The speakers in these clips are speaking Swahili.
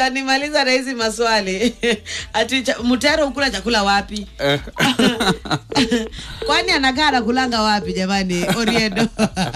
utanimaliza na hizi maswali ati cha- mutero ukula chakula wapi kwani anakaa anakulanga wapi jamani oriedo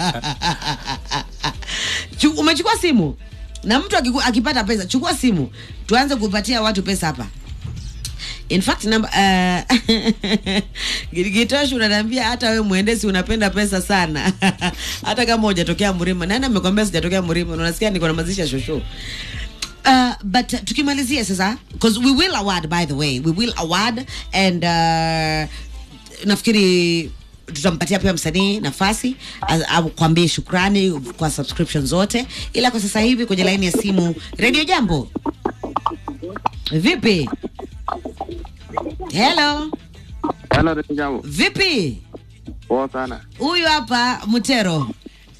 Chu- umechukua simu na mtu akiku, akipata pesa chukua simu tuanze kupatia watu pesa hapa in fact namba uh, Gitoshu unaniambia hata we mwendesi unapenda pesa sana hata kama hujatokea mlima nani amekwambia sijatokea mlima Na unasikia niko na mazishi ya shosho Uh, but uh, tukimalizia sasa because we will award by the way we will award and uh, nafikiri tutampatia pia msanii nafasi a- akwambie shukrani kwa subscription zote ila kwa sasa hivi kwenye laini ya simu redio jambo vipi hello Hello, Rafiki yangu. vipi Poa sana. huyu hapa mutero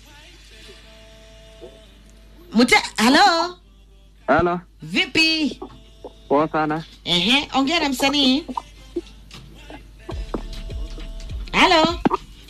mute halo Hello. vipi Poa sana. Ehe, ongea na msanii. Halo.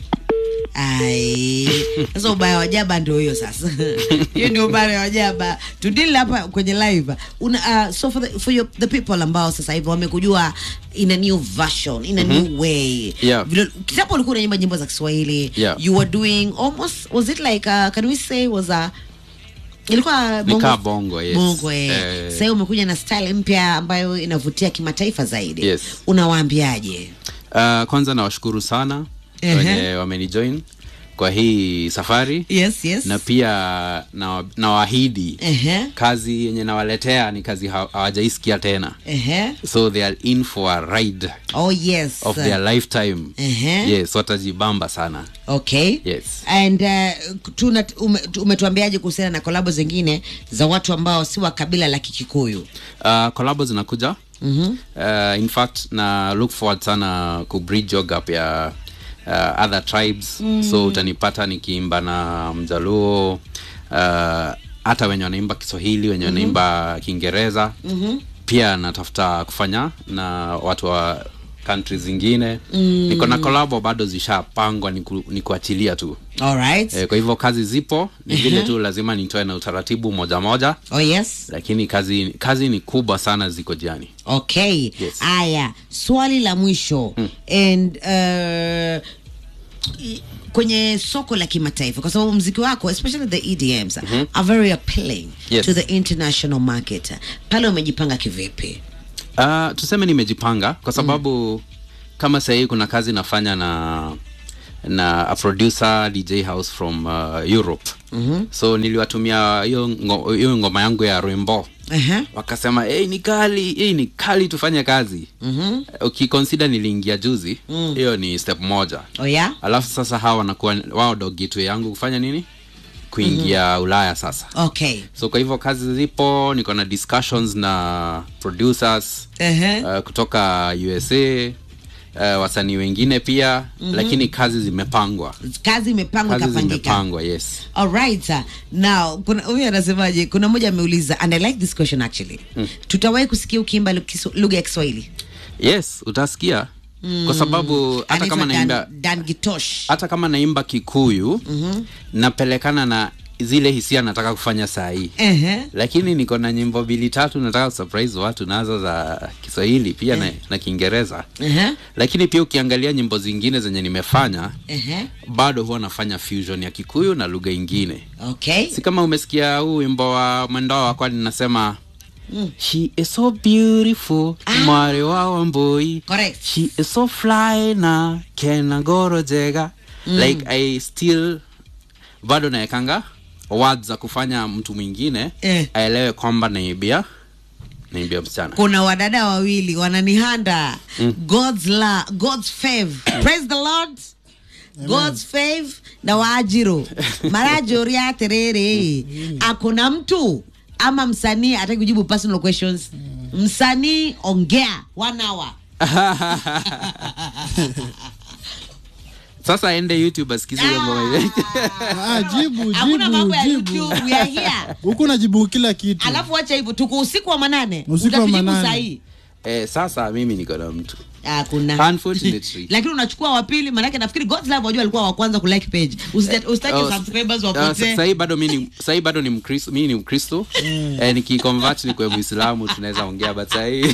Ai, sasa ubaya wa jaba ndio hiyo sasa. Hiyo ndio ubaya wa jaba. Tudili hapa kwenye live. Una, uh, so for the, for your, the people ambao sasa hivi wamekujua in a new version, in a new way. Yeah. Vile kitambo ulikuwa unaimba nyimbo za Kiswahili. Yeah. You were doing almost was it like uh, can we say was a ilikuwa Nikaa bongo, yes. bongo eh. Eh. Sasa umekuja na style mpya ambayo inavutia kimataifa zaidi Yes. unawaambiaje Uh, kwanza nawashukuru sana Ehe. wenye wamenijoin kwa hii safari yes yes na pia na- nawaahidi Ehe. kazi yenye nawaletea ni kazi ha- hawajaisikia tena Ehe. so they are in for a ride oh yes of their lifetime Ehe. yes watajibamba sana okay Yes. and uh, tuna ume, umetuambiaje kuhusiana na kolabo zingine za watu ambao si wa kabila la kikikuyu uh, collabo zinakuja mm-hmm. uh, in fact na look forward sana ku bridge your gap ya uh, other tribes mm. so utanipata nikiimba na mjaluo uh, hata wenye wanaimba kiswahili wenye wanaimba kiingereza mm-hmm. pia natafuta kufanya na watu wa country zingine mm. niko na kolabo bado zishapangwa ni, ku, ni kuachilia tu alright e, kwa hivyo kazi zipo ni vile tu lazima nitoe na utaratibu moja moja oh yes lakini kazi kazi ni kubwa sana ziko jiani okay Yes. aya swali la mwisho and uh, i- kwenye soko la kimataifa kwa sababu mziki wako especially the edms are very appealing Yes. to the international market pale umejipanga kivipi uh, tuseme nimejipanga kwa sababu mm. kama sahii kuna kazi nafanya na na a producer dj house from uh, europe mm-hmm. so niliwatumia hiyo ngo, hiyo ngoma yangu ya rembo uh-huh. wakasema hey, ni kali hey, ni kali tufanye kazi mm-hmm. ukikonsida niliingia juzi hiyo mm. ni step moja oh yeah alafu sasa hawa wanakuwa wao dogitwe yangu kufanya nini kuingia mm-hmm. ulaya sasa okay so kwa hivyo kazi zipo niko na discussions na producers uh-huh. uh, kutoka usa uh, wasanii wengine pia mm-hmm. lakini kazi zimepangwa kazi imepangwa kazi ikapangika zimepangwa yes alright sir. now kuna huyu anasemaje kuna mmoja ameuliza and i like this question actually mm. tutawahi kusikia ukiimba lu- kisu- lugha ya kiswahili yes utasikia mm. kwa sababu hata Anaitwa kama naimba dan, dan gitosh hata kama naimba kikuyu mm-hmm. napelekana na zile hisia nataka kufanya saa hii uh-huh. lakini niko na nyimbo mbili tatu nataka kusurprise watu nazo za kiswahili pia na, na kiingereza Uh-huh. lakini pia ukiangalia nyimbo zingine zenye nimefanya Uh-huh. bado huwa nafanya fusion ya kikuyu na lugha ingine okay si kama umesikia huu wimbo wa mwendao wakwa ninasema mm. she is so beautiful ah. mwari wa wamboi Correct. she is so fly na kenagoro jega mm. like i still bado naekanga words za kufanya mtu mwingine Eh. aelewe kwamba naibia naibia msichana kuna wadada wawili wananihanda mm. god's la god's fave praise the lord god's fave na waajiro marajori aterere akuna mtu ama msanii ataki kujibu personal questions msanii ongea one hour sasa ende youtube asikize hiyo ngoma ile. Ah, jibu hakuna mambo ya jibu jibu youtube we are here huku najibu kila kitu alafu wacha hivyo tuko usiku wa manane Usiku wa Utatujibu manane. sahii eh, sasa mimi niko na mtu hakuna Unfortunately. lakini unachukua wa pili maanake nafikiri God's love wajua alikuwa wa kwanza kulike page Usija- usitaki Oh, subscribers uh, wapotee sahii bado mi ni sahii bado ni mkristo mi ni mkristo eh, nikiconvert ni kwa muislamu tunaweza ongea but sahii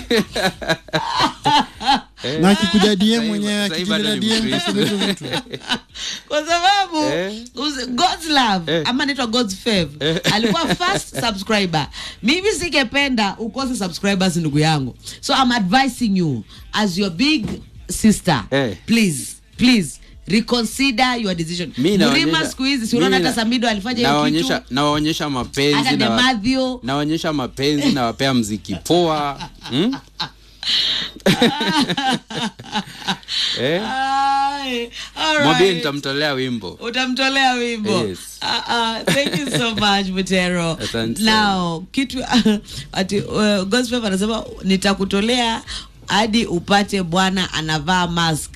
na akikuja DM Sahii- mwenyewe sahii bado akijina ni DM Mkristo. kaseme tu mtu kwa sababu Eh. usi- God's love Eh. ama naitwa God's fave alikuwa first subscriber. Mimi singependa ukose subscribers ndugu yangu, so I'm advising you as your big sister Eh. please please reconsider your decision. Mi Mrima naonyesha- siku hizi si unaona mi hata na- Samido alifanya hiyo nawaonyesha kitu nawaonyesha mapenzi hata na wa- Demadhio nawaonyesha mapenzi nawapea mziki poa hmm? eh? Ai, all mwambie right. nitamtolea wimbo utamtolea wimbo Yes. Ah, ah, thank you so much Mutero Asante sana. now kitu ati uh, gospel anasema nitakutolea hadi upate bwana anavaa mask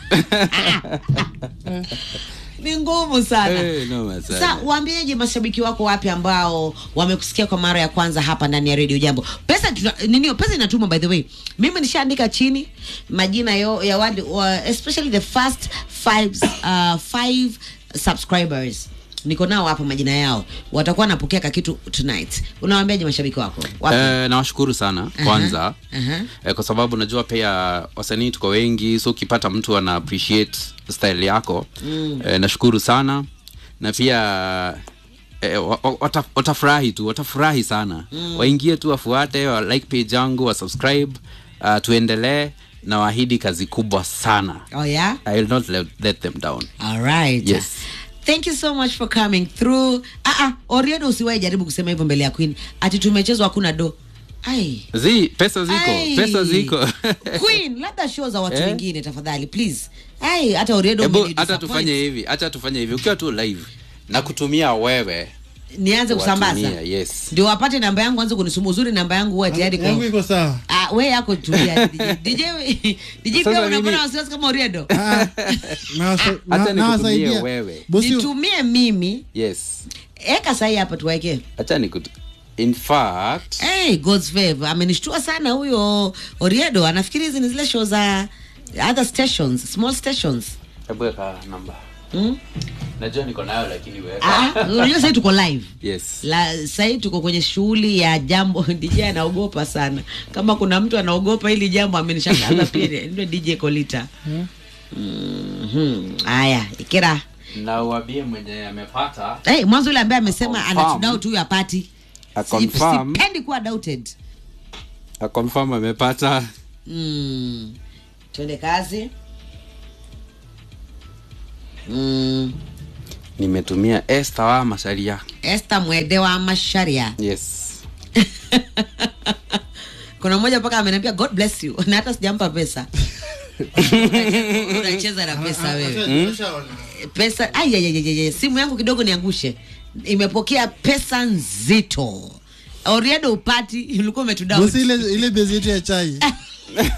ni ngumu sana Eh, noma sana. Sa waambieje mashabiki wako wapi ambao wamekusikia kwa mara ya kwanza hapa ndani ya Radio Jambo? Pesa tuna, nini pesa inatumwa by the way. Mimi nishaandika chini majina yo, ya wale wa, especially the first five, uh, five subscribers niko nao hapa majina yao watakuwa wanapokea kakitu tonight unawaambiaje mashabiki wako wapi? Eh, nawashukuru sana kwanza aha. eh, kwa sababu najua pia wasanii tuko wengi so ukipata mtu ana appreciate style yako mm. eh, nashukuru sana na pia eh, wa- wa- wata- watafurahi tu watafurahi sana mm. waingie tu wafuate wa like page yangu wa subscribe uh, tuendelee na waahidi kazi kubwa sana oh yeah i will not let, let them down All right. Yes. Thank you so much for coming through. Ah ah, Oriedo usiwahi jaribu kusema hivyo mbele ya Queen. Ati tumechezwa hakuna do. Ai. zi pesa ziko Ai. pesa ziko Queen, labda show za watu Eh? wengine tafadhali please. Ai, hata Oriedo Hebu umeni hata disappoint. tufanye hivi hata tufanye hivi ukiwa tu live na kutumia wewe Nianze kusambaza. watumia, yes Ndio wapate namba yangu anze kunisumbua uzuri namba yangu huwa tayari yangu kwa. iko sawa Ah, we yako tulia DJ. DJ we- DJ Sasa pia unakuwa mimi- na wasiwasi kama Oriedo. Ah, nawasa- Hata na- nikutumie nawasaidia. wewe. Bosi, Nitumie mimi. yes Eka sahi hapa tuwaeke. hacha nikut in fact Hey, God's favor amenishtua sana huyo Oriedo. Anafikiri hizi ni zile show za other stations, small stations. hebu weka namba Mm? najua niko nayo lakini Ah, weka unajua sasa tuko live. yes La sasa tuko kwenye shughuli ya jambo DJ anaogopa sana. Kama kuna mtu anaogopa hili jambo amenishangaza pia ndio DJ Kolita. Mhm. Haya, ikira. na uambie mwenye amepata Hey, mwanzo yule ambaye amesema Confirm. anatudoubt huyu apati. A confirm. Sipendi kuwa doubted. a confirm amepata Mm. Twende kazi. Mm. nimetumia Esther wa Masaria Esther Mwede wa Masharia. yes Kuna mmoja mpaka ameniambia God bless you na hata sijampa pesa. Unacheza na pesa wewe. Pesa ai ai, ai, ai, ai, simu yangu kidogo niangushe. Imepokea pesa nzito. Oriedo upati ulikuwa umetudao. bosi ile ile bezi yetu ya chai